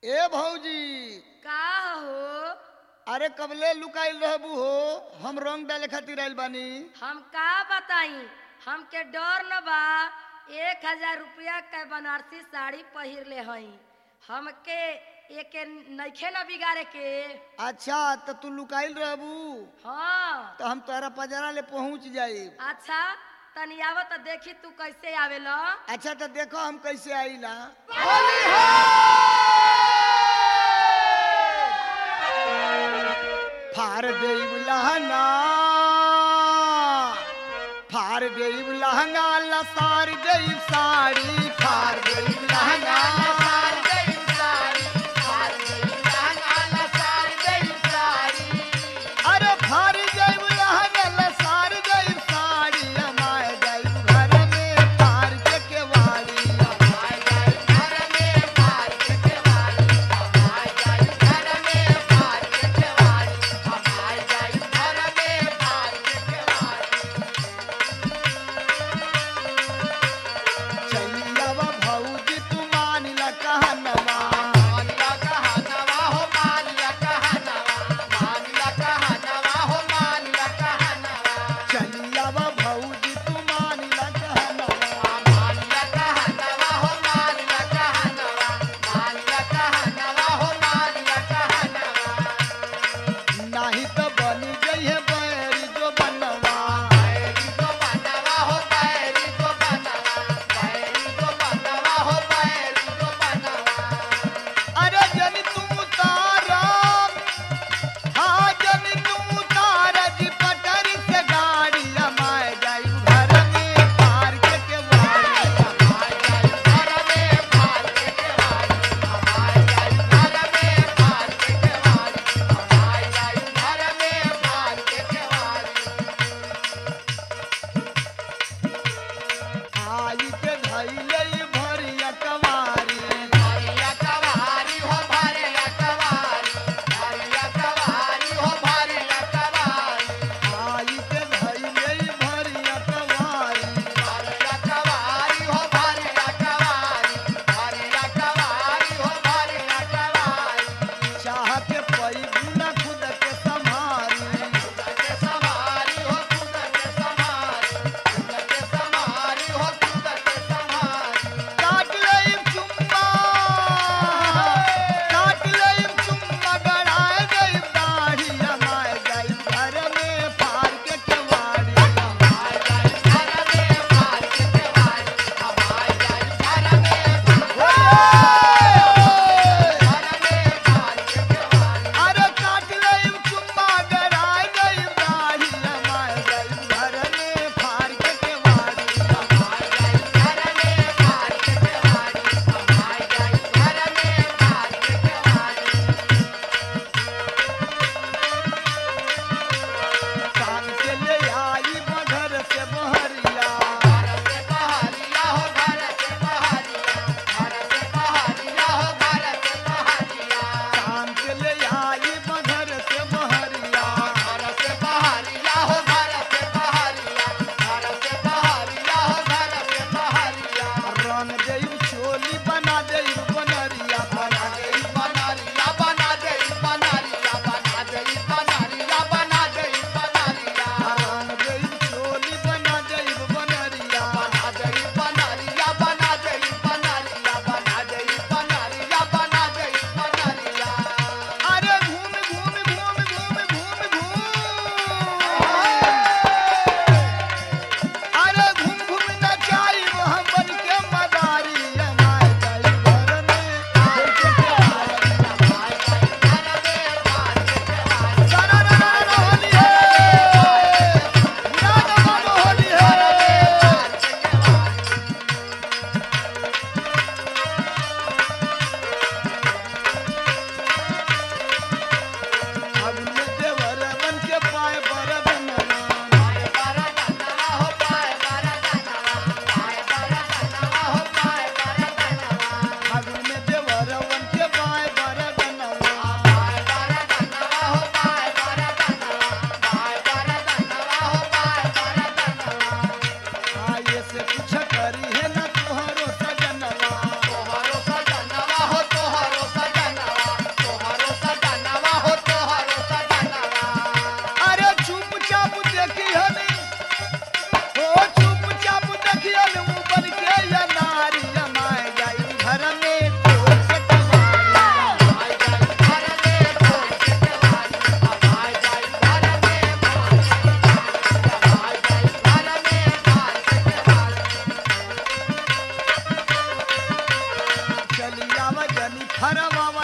ए भौजी का हो अरे कबले लुकाइल रहबू हो हम रंग डाले खातिर आइल बानी हम का बताई हमके डर न बा एक हजार रुपया के बनारसी साड़ी पहिर ले हई हमके एके नइखे न बिगाड़े के अच्छा तो तू लुकाइल रहबू हाँ तो हम तोहरा पजरा ले पहुंच जाई अच्छा तनी आव त देखी तू कैसे आवेला अच्छा तो देखो हम कैसे आईला फार देव लहंगा फार देव लहंगा लसार देव साड़ी फार देव लहंगा लसार देव साड़ी फार देव लहंगा लसार देव साड़ी अरे फार देव लहंगा लसार देव साड़ी हमारे देव घर में फार के केवाड़ी हमारे देव घर में फार के केवाड़ी हमारे देव घर में फार के केवाड़ी हमारे देव घर में फार के केवाड़ी चलियावा भौजी हरवा